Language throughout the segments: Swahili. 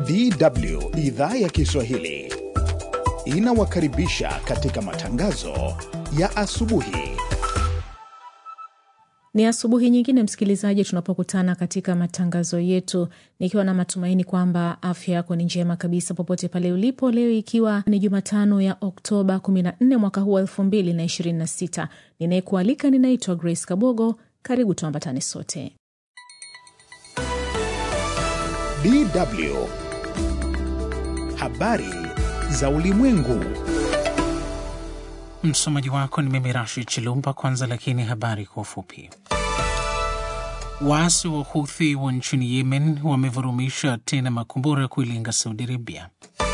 DW idhaa ya Kiswahili inawakaribisha katika matangazo ya asubuhi. Ni asubuhi nyingine, msikilizaji, tunapokutana katika matangazo yetu, nikiwa na matumaini kwamba afya yako ni njema kabisa popote pale ulipo. Leo ikiwa ni Jumatano ya Oktoba 14 mwaka huu wa 2026, ninayekualika ninaitwa Grace Kabogo. Karibu tuambatane sote. DW habari za ulimwengu. Msomaji wako ni mimi Rashid Chilumba. Kwanza lakini habari kwa ufupi. Waasi wa Huthi wa nchini Yemen wamevurumisha tena makombora kuilenga Saudi Arabia.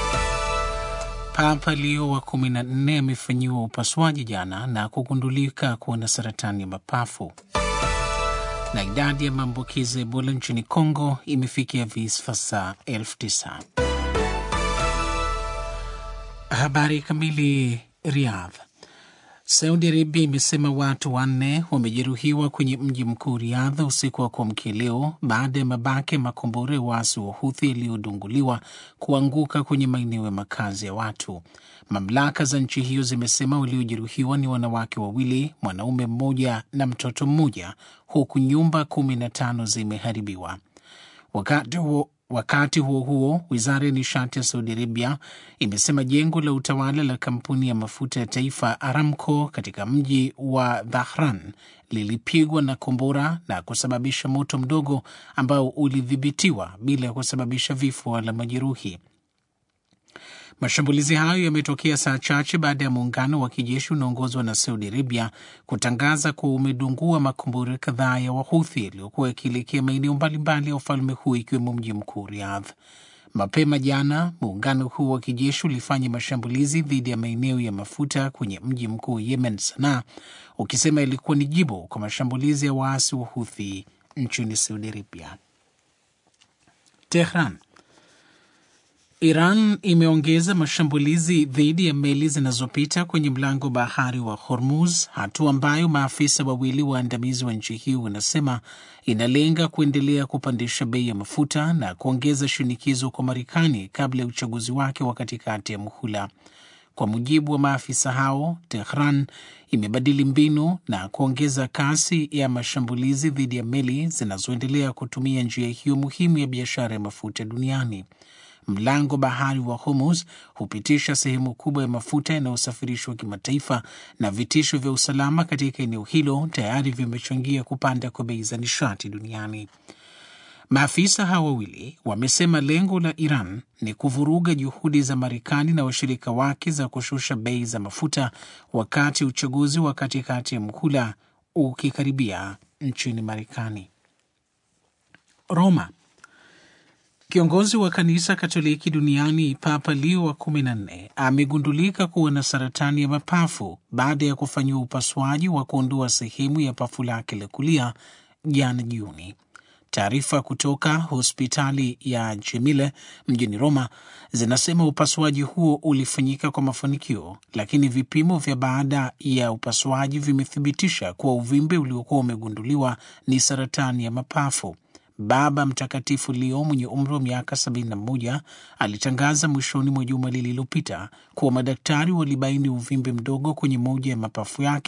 Papa Leo wa kumi na nne amefanyiwa upasuaji jana na kugundulika kuwa na saratani ya mapafu. Na idadi ya maambukizi ya Ebola nchini Kongo imefikia visa elfu tisa. Habari kamili. Riyadh. Saudi Arabia imesema watu wanne wamejeruhiwa kwenye mji mkuu Riyadh usiku wa kuamkia leo baada ya mabaki ya makombora ya waasi wa Huthi yaliyodunguliwa kuanguka kwenye maeneo ya makazi ya watu. Mamlaka za nchi hiyo zimesema waliojeruhiwa ni wanawake wawili, mwanaume mmoja na mtoto mmoja, huku nyumba kumi na tano zimeharibiwa. Wakati huo Wakati huo huo, wizara ya nishati ya Saudi Arabia imesema jengo la utawala la kampuni ya mafuta ya taifa Aramco katika mji wa Dhahran lilipigwa na kombora na kusababisha moto mdogo ambao ulidhibitiwa bila ya kusababisha vifo wala majeruhi. Mashambulizi hayo yametokea saa chache baada ya muungano wa kijeshi unaongozwa na Saudi Arabia kutangaza kuwa umedungua makombora kadhaa ya Wahuthi yaliyokuwa yakielekea maeneo mbalimbali ya ufalme huu ikiwemo mji mkuu Riyadh. Mapema jana, muungano huu wa kijeshi ulifanya mashambulizi dhidi ya maeneo ya mafuta kwenye mji mkuu Yemen, Sanaa, ukisema ilikuwa ni jibu kwa mashambulizi ya waasi wa Huthi nchini Saudi Arabia. Tehran. Iran imeongeza mashambulizi dhidi ya meli zinazopita kwenye mlango wa bahari wa Hormuz, hatua ambayo maafisa wawili waandamizi wa nchi hiyo wanasema inalenga kuendelea kupandisha bei ya mafuta na kuongeza shinikizo kwa Marekani kabla ya uchaguzi wake wa katikati ya muhula. Kwa mujibu wa maafisa hao, Tehran imebadili mbinu na kuongeza kasi ya mashambulizi dhidi ya meli zinazoendelea kutumia njia hiyo muhimu ya biashara ya mafuta duniani. Mlango bahari wa Hormuz hupitisha sehemu kubwa ya mafuta yanayosafirishwa kimataifa, na vitisho vya usalama katika eneo hilo tayari vimechangia kupanda kwa bei za nishati duniani. Maafisa hao wawili wamesema lengo la Iran ni kuvuruga juhudi za Marekani na washirika wake za kushusha bei za mafuta wakati uchaguzi wa katikati ya muhula ukikaribia nchini Marekani. Roma. Kiongozi wa kanisa Katoliki duniani Papa Leo wa kumi na nne amegundulika kuwa na saratani ya mapafu baada ya kufanyiwa upasuaji wa kuondoa sehemu ya pafu lake la kulia jana Juni. Taarifa kutoka hospitali ya Jemile mjini Roma zinasema upasuaji huo ulifanyika kwa mafanikio, lakini vipimo vya baada ya upasuaji vimethibitisha kuwa uvimbe uliokuwa umegunduliwa ni saratani ya mapafu. Baba Mtakatifu Leo mwenye umri wa miaka 71 alitangaza mwishoni mwa juma lililopita kuwa madaktari walibaini uvimbe mdogo kwenye moja ya mapafu yake